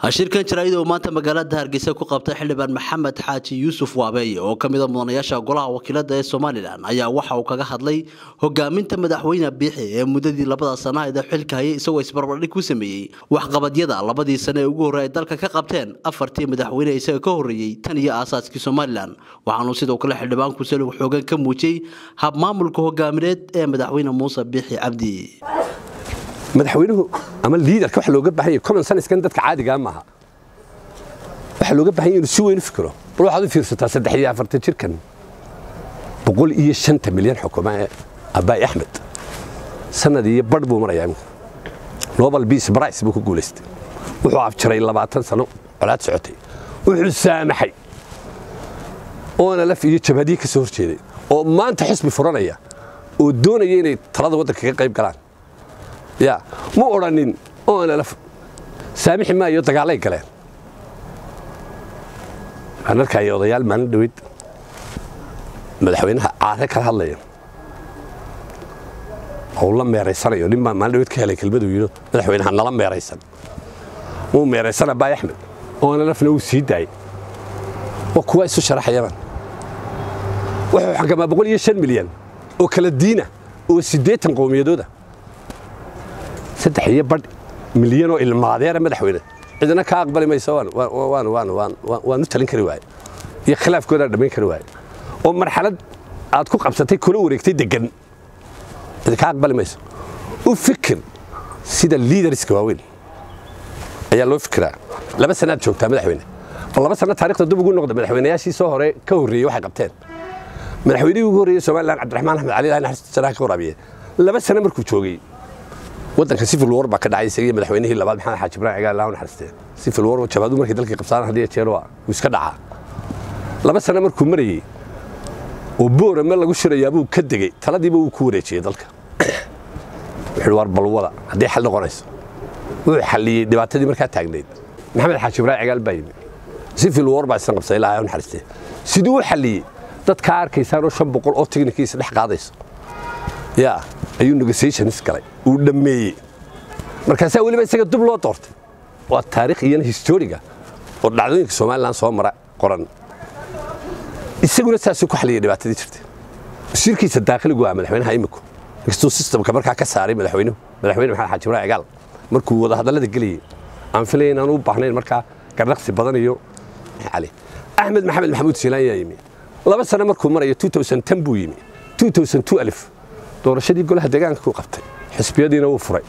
shirkan jaraa'id oo maanta magaalada hargeysa ku qabtay xildhibaan maxamed xaaji yuusuf waabeeye oo ka mida mudanayaasha golaha wakiilada ee somalilan ayaa waxa uu kaga hadlay hogaaminta madaxweyne biixi ee muddadii labada sanaheed ee xilka hayay isagoo isbarbardhig ku sameeyey waxqabadyada labadii sane ee ugu horrey ay dalka ka qabteen afartii madaxweyne isaga ka horreeyey tan iyo aasaaskii somalilan waxaanuu sidoo kale xildhibaanku salug xoogan ka muujiyey habmaamulka hogaamineed ee madaxweyne muuse biixi cabdi madaxweynuhu ama liidarka waxa looga baahan yahay common sense-kan dadka caadigaa maaha waxa looga baahan yahay inuu si weyn u fikiro bal waxaad u fiirsataa saddex iyo afartan jirkan boqol iyo shanta milyan xukuma ee abbaay axmed sanad iyo badh buu marayaa imika nobel peace price buu ku guulaystay wuxuu afjaray labaatan sano colaad socotay wuxuu saamaxay oona laf iyo jabhadii ka soo hor jeeday oo maanta xisbi furanaya oo doonaya inay talada waddanka ka qayb galaan ya ma odhanin oona saamixi maayo dagaalay galeen waxaan arkaya odayaal maalin dhaweyd madaxweynaha caare kala hadlaya oo la meeraysanayo nin baa maalin dhaweyd ka helay kelmaduu yidhi madaxweynaha nala meeraysan wuu meeraysan abbaay axmed oona lafna wuu sii daayey waa kuwa isu sharaxayabaan wuxuu xakamaa boqol iyo shan milyan oo kala diina oo siddeetan qowmiyadooda saddex iyo badh milyan oo ilmaadeera madaxweyne cidina ka aqbali mayso waan u talin kari waaye iyo khilaafkoodaan dhammayn kari waaye oo marxalad aad ku qabsatay kula wareegtay degan cidi ka aqbali mayso u fikir sida liidariska waaweyn ayaa loo fikiraa laba sanaad joogtaa madaxweyne bal laba sana taarikhda dib ugu noqda madaxweynayaashii soo hore ka horreeyey waxay qabteen madaxweynihii ugu horreeyey somalilan cabdiraxmaan axmed cali ilahi naxariista janaha ka waraabiye laba sano markuu joogay waddanka civil war baa ka dhacay isagii madaxweynihii labaad maxamed xaaji ibrahim cigaal ilaahu naxariistee civil war jabaadu markay dalkii qabsadaan haddii jeer waa wuu iska dhacaa laba sano markuu marayey oo boorame lagu shirayaa buu ka degey taladiiba wuu ku wareejiyey dalka wuxuu war balwada haddii xal noqonayso wuxuu xalliyey dhibaatadii markaa taagnayd maxamed xaaji ibrahim cigaal baa yimi civil war baa isna qabsaday ilaahu naxariistee siduu u xalliyey dadkaa arkaysaanoo shan boqol oo tignikiisa dhex qaadayso yaa ayuu negotiations galay uu dhammeeyey markaasaa weliba isaga dub loo doortay waa taarikh iyana historiga oo dhacdooyinka somalilan soo mara qoran isaguna saasuu ku xaliyay dhibaatadii jirtay wasiirkiisa daakhiligu ah madaxweynaha iminku inkastuu sistamka markaa ka saaray madaxweynuhu madaxweyne maxamed xaaji ibrahim cigaal markuu wada hadallada gelayey aan filaya inaan u baahnayn markaa gardhaqsi badan iyo cali axmed maxamed maxamuud siilaan yaa yimi laba sano markuu marayo buu yimi alif doorashadii golaha deegaanka ku qabtay xisbiyadiina wuu furay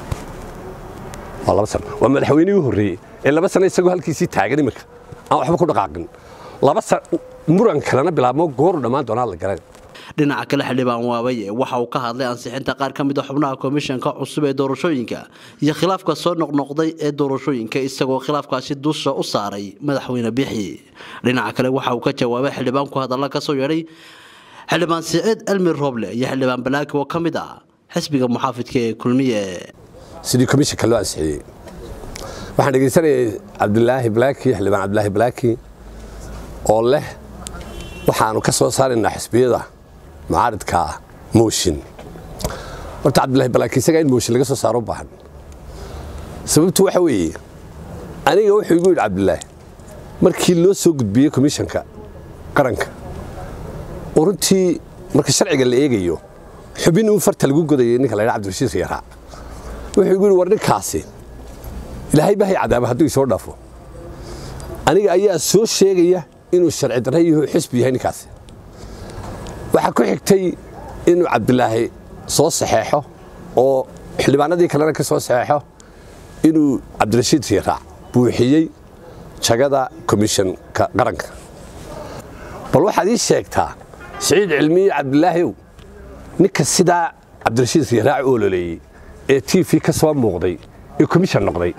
waa laba sano waa madaxweynihii u horreeyey ee laba sano isagoo halkiisii taagan iminka aan waxba ku dhaqaaqin laba muran kalena bilaabmo gooru dhammaan doonaa la garan dhinaca kale xildhibaan waabaye waxa uu ka hadlay ansixinta qaar ka mid a xubnaha komishanka cusub ee doorashooyinka iyo khilaafka soo noqnoqday ee doorashooyinka isagoo khilaafkaasi dusha u saaray madaxweyne bixi dhinaca kale waxa uu ka jawaabay xildhibaanku hadalla ka soo yeedhay xildhibaan siciid elmi roble iyo xildhibaan balaaki oo ka mid ah xisbiga muxaafidka ee kulmiye sidii komishanka loo ansixiyey waxaan dhegaysanayay cabdilaahi balaaki xildhibaan cabdilaahi balaaki oo leh waxaanu ka soo saaraynaa xisbiyada mucaaridka ah mooshin horta cabdilaahi balaaki isagaa in mooshin laga soo saaro u baahan sababtu waxa weeye aniga wuxuu igu yidhi cabdilaahi markii loo soo gudbiyey komishanka qaranka oo runtii marka sharciga la eegayo xubin uu farta lagu godayay ninka la ydha cabdirashiid yaraa wuxuu igu yidhi war ninkaasi ilaahay bahay cadaaba hadduu isoo dhaafo aniga ayaa soo sheegaya inuu sharci darra yaho xisbi yahay ninkaasi waxaa ku xigtay inuu cabdilaahi soo saxeexo oo xildhibaanadii kalena ka soo saxeexo inuu cabdirashiid yaraac buuxiyey jagada komishanka qaranka bal waxaad ii sheegtaa siciid cilmiye cabdilaahiw ninka sidaa cabdirashiid yaraac u ololeeyey ee t v ka soo muuqday ee komishan noqday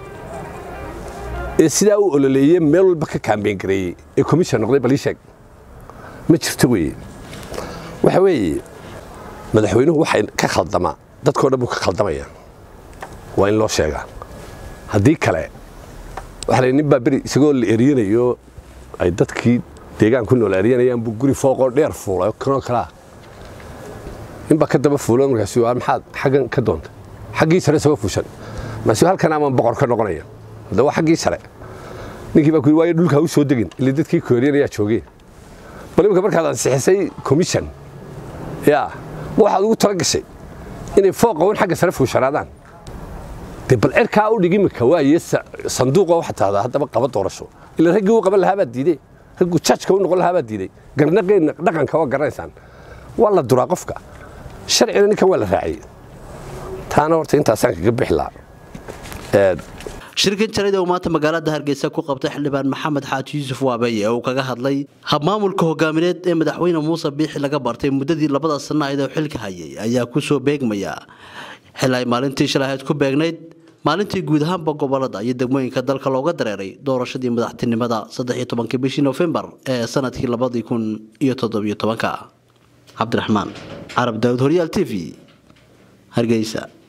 ee sidaa u ololeeye meel walba ka kaambeyn gareeyey ee komishan noqday bal ii sheeg ma jirto weeye waxa weeye madaxweynuhu waxay ka khaldamaa dadkoo dhan buu ka khaldamaya waa in loo sheegaa haddii kale waxa la nin baa beri isagoo la eriyanayo ay dadkii deegaan ku nool eryanayaan buu guri fooqoo dheer fuulay kanoo kalaa ninbaa ka daba fuulo markaas maxaad xaggan ka doonta xaggii sare isagoo fuushan maase halkan amaan boqor ka noqonaya hadda waa xaggii sare ninkii baa ku yidhi waayo dhulka ha u soo degin ilaa dadkii kooriyan ayaa joogeen bal imika markaad ansixisay commission yaa ma waxaad ugu tala gashay inay fooqa un xagga sare fuushanaadaan dee bal cirkaa u dhig imika waaye sanduuqa waxa tahdaa haddaba qaba doorasho ila raggii u qaban lahaa baad diiday ragguu jajka u noqon lahaa baad diiday garnaqeenna dhaqanka waa garanaysaan waa la duraa qofka sharcina ninkan waa la raaciyey taana horta intaasaan kaga bixi lahaa shirkan jarid uu maanta magaalada hargeysa ku qabtay xildhibaan maxamed xaaji yuusuf waabeye oo uu kaga hadlay habmaamulka hogaamineed ee madaxweyne muuse biixi laga bartay muddadii labada sana ayd oo xilka hayay ayaa kusoo beegmaya xil ay maalintii shalahayd ku beegnayd maalintii guud ahaanba gobolada iyo degmooyinka dalka looga dareeray doorashadii madaxtinimada saddexiyo tobankii bishii nofembar ee sanadkii labadii kun iyo toddobiyo tobanka cabdiraxmaan carab daawud horyaal t v hargeysa